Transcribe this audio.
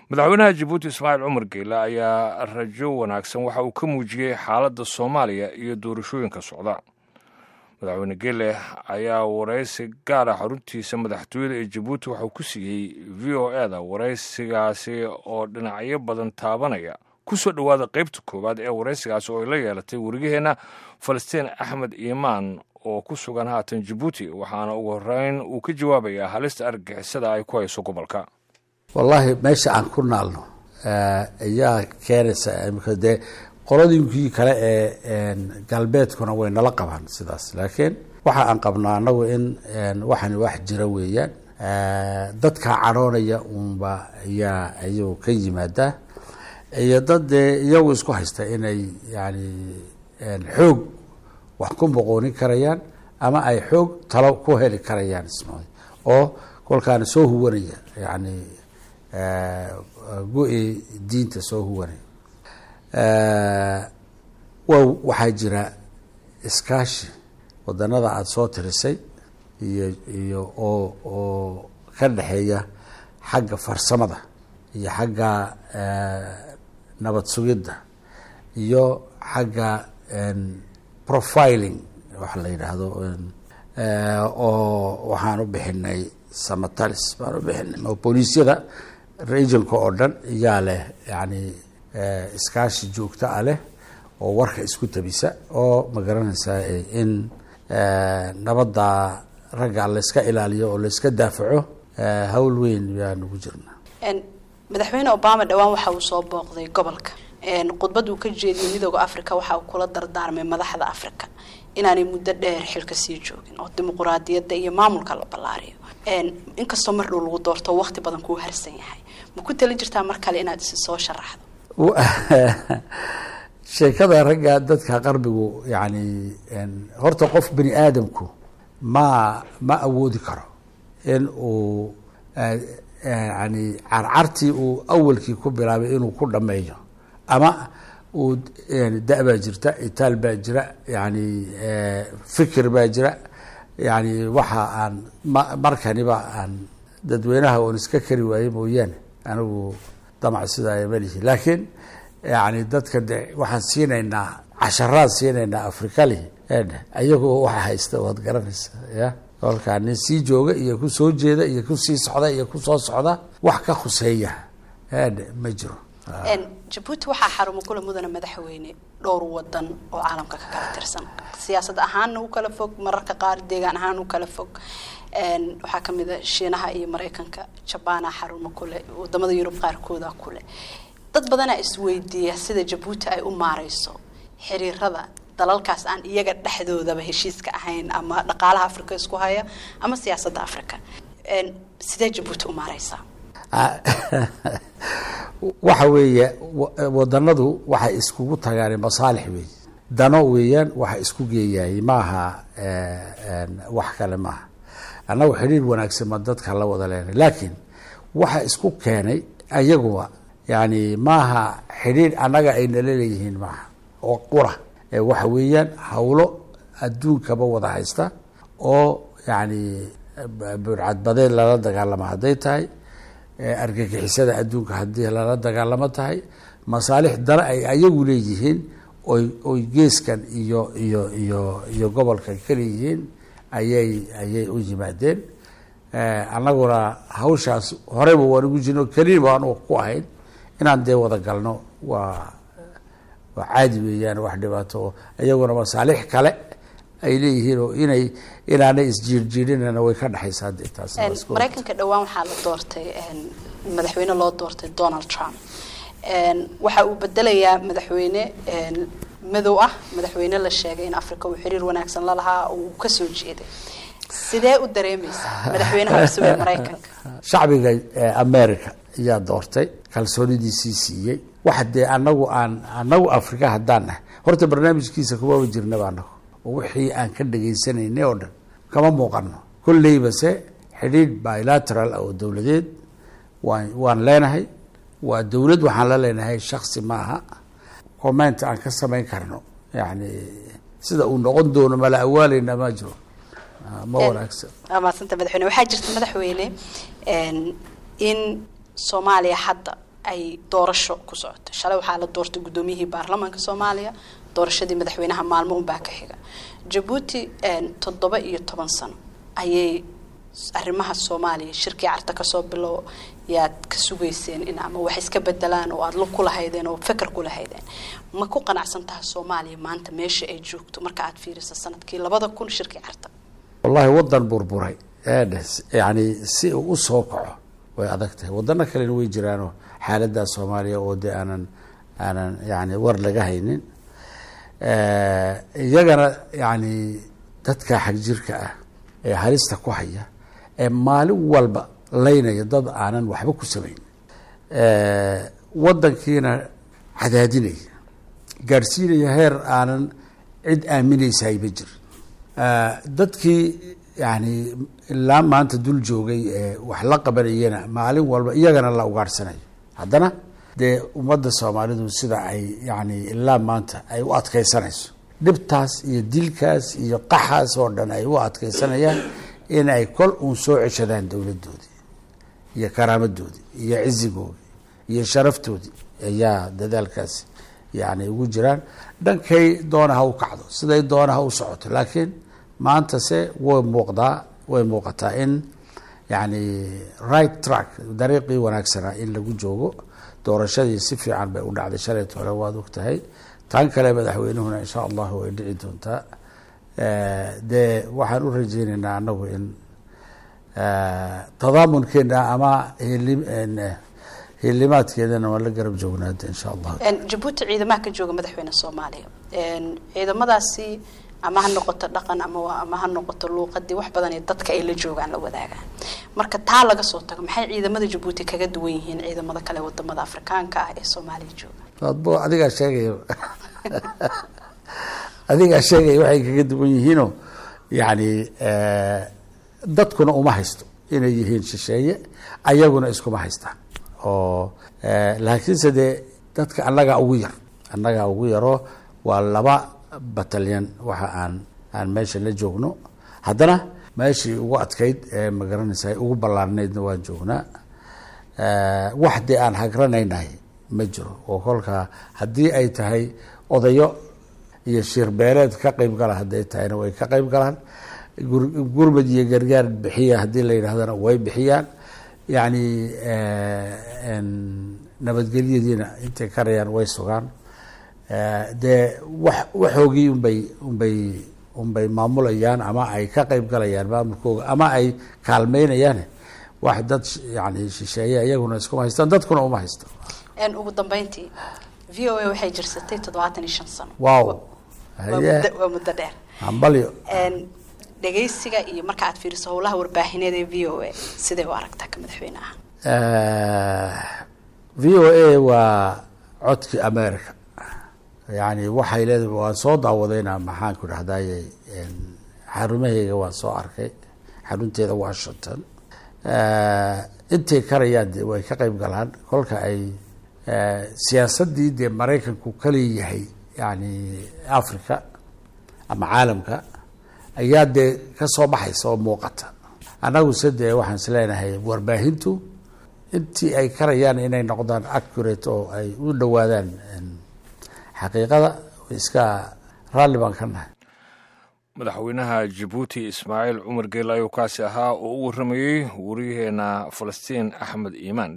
madaxweynaha jabuuti ismaaciil cumar geyle ayaa rajo wanaagsan waxa uu ka muujiyey xaaladda soomaaliya iyo doorashooyinka socda madaxweyne geele ayaa waraysi gaara xaruntiisa madaxtooyada ee jabuuti waxauu ku siiyey v o e da waraysigaasi oo dhinacyo badan taabanaya ku soo dhowaada qaybta koowaad ee waraysigaasi oo ay la yeelatay warigaheenna falastiin axmed iimaan oo ku sugan haatan jabuuti waxaana ugu horeyn uu ka jawaabayaa halista argagixisada ay ku hayso gobolka wallaahi meesha aan ku naalno ayaa keenaysa imika dee qoladiinkii kale ee galbeedkuna way nala qabaan sidaas laakiin waxa aan qabnaa anagu in waxani wax jira weeyaan dadka cadhoonaya uunba ayaa ayuu ka yimaadaa iyo dad dee iyagu isku haysta inay yani xoog wax ku boqoonin karayaan ama ay xoog talo ku heli karayaan isma oo kolkaana soo huwanaya yani go-i diinta soo huwanaya wa waxaa jira iskaashi wadanada aada soo tirisay iyo iyo oo oo ka dhexeeya xagga farsamada iyo xagga nabad sugidda iyo xagga profiling waxa la yidhaahdo oo waxaan u bixinay samatalis baan u bixinay oo booliisyada regionka oo dhan iyaa leh yani iskaashi joogto ah leh oo warka isku tabisa oo magaranaysaa in nabadda ragga layska ilaaliyo oo layska daafaco hawl weyn yaan ugu jirnaa madaxweyne obama dhowaan waxa uu soo booqday gobolka khudbad uu ka jeediyey midooda africa waxa uu kula dardaarmay madaxda africa inaanay muddo dheer xilka sii joogin oo dimuquraadiyadda iyo maamulka la ballaariyo inkastoo mar dhow lagu doorto waqti badan kuu harsan yahay ma ku talin jirtaa mar kale inaad isi soo sharaxdo sheekada ragga dadka qarbigu yani horta qof bani aadamku ma ma awoodi karo in uu yani carcartii uu awalkii ku bilaabay inuu ku dhameeyo ama uu da- baa jirta itaal baa jira yani fikir baa jira yani waxa aan markaniba aan dadweynaha oon iska kari waaye mooyaane anigu damac sidaa malihi laakiin yani dadka de waxaan siinaynaa casharaan siinaynaa afrikalihi ayagoo waxa haysta waad garanaysa ya kolkaa nin sii jooga iyo ku soo jeeda iyo ku sii socda iyo ku soo socda wax ka khuseeya ma jiro jabuuti waxaa xarumo kula mudana madaxweyne dhowr wadan oo caalamka ka kala tirsan siyaasad ahaanna u kala fog mararka qaar deegaan ahaan u kala fog waxaa kamid a shiinaha iyo maraykanka jabaana xarumo kule wadamada yurub qaarkooda kule dad badanaa isweydiiya sida jabuuti ay u maareyso xiriirada dalalkaas aan iyaga dhexdoodaba heshiiska ahayn ama dhaqaalaha africa isku haya ama siyaasadda africa sidee jabuuti u maareysaa waxa weeye wadanadu waxay iskugu tagaan masaalix weey dano weeyaan waxa isku geeyaayay maaha wax kale maaha annagu xidhiir wanaagsan ma dadka la wada leenay laakiin waxa isku keenay ayaguba yani maaha xidhiir annaga ay nala leeyihiin maaha oo qura waxa weeyaan hawlo adduunkaba wada haysta oo yani burcadbadeed lala dagaalamo hadday tahay argagixisada adduunka haddii lala dagaalamo tahay masaalix dana ay ayagu leeyihiin oy oy geeskan iyo iyo iyo iyo gobolkan ka leeyihiin ayay ayay u yimaadeen annaguna hawshaas horeyba waan ugu jirno keliya baan ku ahayn inaan dee wada galno waa waa caadi weeyaan wax dhibaato oo iyaguna masaalix kale ay leeyihiin oo inay inaanay isjiirjiirinana way ka dhexaysaa de taas maraykanka dhowaan waxaa la doortay madaxweyne loo doortay donald trump waxa uu bedelayaa madaxweyne madow ah madaxweyne la sheegay in africa uu xiriir wanaagsan lalahaa uu kasoo jeeday sidee u dareemaysaa madaxweynaha cusub ee maraykanka shacbiga america ayaa doortay kalsoonidiisii siiyey waxa dee anagu aan anagu africa haddaan nahay horta barnaamijkiisa kumaba jirnaba anagu oo wixii aan ka dhagaysanaynay oo dhan kama muuqano kolleyba se xidhiidh bilateral ah oo dowladeed waan waan leenahay waa dowlad waxaan la leenahay shaksi maaha comment aan ka samayn karno yani sida uu noqon doono mala awaaleyna ma jiro ma wanaagsan waa mahadsanta madaxweyne waxaa jirta madaxweyne in soomaaliya hadda ay doorasho ku socoto shalay waxaa la doortay guddoomiyihii baarlamaanka soomaaliya doorashadii madaxweynaha maalmo unbaa ka xiga jabuuti toddoba iyo toban sano ayay arrimaha soomaaliya shirkii carta kasoo bilow yaad ka sugayseen in ama wax iska bedelaan oo aada lug ku lahaydeen oo feker ku lahaydeen ma ku qanacsan taha soomaaliya maanta meesha ay joogto marka aad fiiriso sanadkii labada kun shirkii carta wallahi wadan burburay yani si uu usoo kaco way adag tahay wadano kalena way jiraanoo xaalada soomaaliya oo dee aanan aanan yani war laga haynin iyagana yani dadka xagjirka ah ee halista ku haya ee maalin walba laynaya dad aanan waxba ku samayn wadankiina cadaadinaya gaadhsiinaya heer aanan cid aaminaysaay ma jir dadkii yani ilaa maanta dul joogay ee wax la qabanayana maalin walba iyagana la ugaadhsanayo haddana dee ummadda soomaalidu sida ay yani ilaa maanta ay u adkaysanayso dhibtaas iyo dilkaas iyo qaxaas oo dhan ay u adkaysanayaan in ay kol uun soo ceshadaan dowladdoodii iyo karaamadoodii iyo cizigoodii iyo sharaftoodii ayaa dadaalkaasi yani ugu jiraan dhankay doonaha u kacdo siday doonaha u socoto laakiin maanta se way muuqdaa way muuqataa in yani right track dariiqii wanaagsanaa in lagu joogo doorashadii si fiican bay u dhacday shalayt hore waad og tahay tan kale madaxweynuhuna insha allahu way dhici doontaa dee waxaan u rajeyneynaa anagu in tadaamunkeena ama hilimaadkeedana waan la garab joognaada insha allah jabuuti ciidamaha ka jooga madaxweyne soomaaliya ciidamadaasi ama ha noqoto dhaqan ama ama ha noqoto luuqadii wax badan ee dadka ay la joogaan la wadaagaan marka taa laga soo tago maxay ciidamada jabuuti kaga duwan yihiin ciidamada kale wadamada afrikaanka ah ee soomaaliya jooga adbo adigaa sheegaya adigaa sheegaya waxay kaga duwan yihiinoo yani dadkuna uma haysto inay yihiin shisheeye ayaguna iskuma haystaan oo laakiinse dee dadka annagaa ugu yar annagaa ugu yaroo waa laba batalyan waxa aan aan meesha la joogno haddana meeshii ugu adkayd ee magaranaysa ugu ballaarnaydna waan joognaa wax dee aan hagranaynahay ma jiro oo kolkaa haddii ay tahay odayo iyo shiirbeeleed ka qeyb gala hadday tahayna way ka qeyb galaan gurmad iyo gargaar bixiya haddii la yidhahdana way bixiyaan yani nabadgelyadiina intay karayaan way sugaan dee wax waxoogii unbay unbay unbay maamulayaan ama ay ka qeyb galayaan maamulkooga ama ay kaalmeynayaan wax dad yani shisheeye iyaguna iskuma haystaan dadkuna uma haysto ugu dambeyntii v o a waxay jirsatay toddobaatan iyo shan sano wow waa muddo dheer hambalyo dhegaysiga iyo marka aad fiiriso howlaha warbaahineed ee v o a siday u aragtaa ka madaxweyneha v o a waa codkii america yani waxay leedahay waan soo daawadayna maxaan ku dhahdaye xarumaheyga waan soo arkay xarunteeda washington intay karayaan de way ka qeyb galaan kolka ay siyaasadii dee maraykanku kaleeyahay yani africa ama caalamka ayaa dee kasoo baxaysa oo muuqata annaguse dee waxaan is leenahay warbaahintu intii ay karayaan inay noqdaan accurate oo ay u dhowaadaan xaqiiqada iska raalli baan ka nahay madaxweynaha jabuuti ismaaciil cumar geel ayuu kaasi ahaa oo u warramayey wariyaheena falastiin axmed iimaan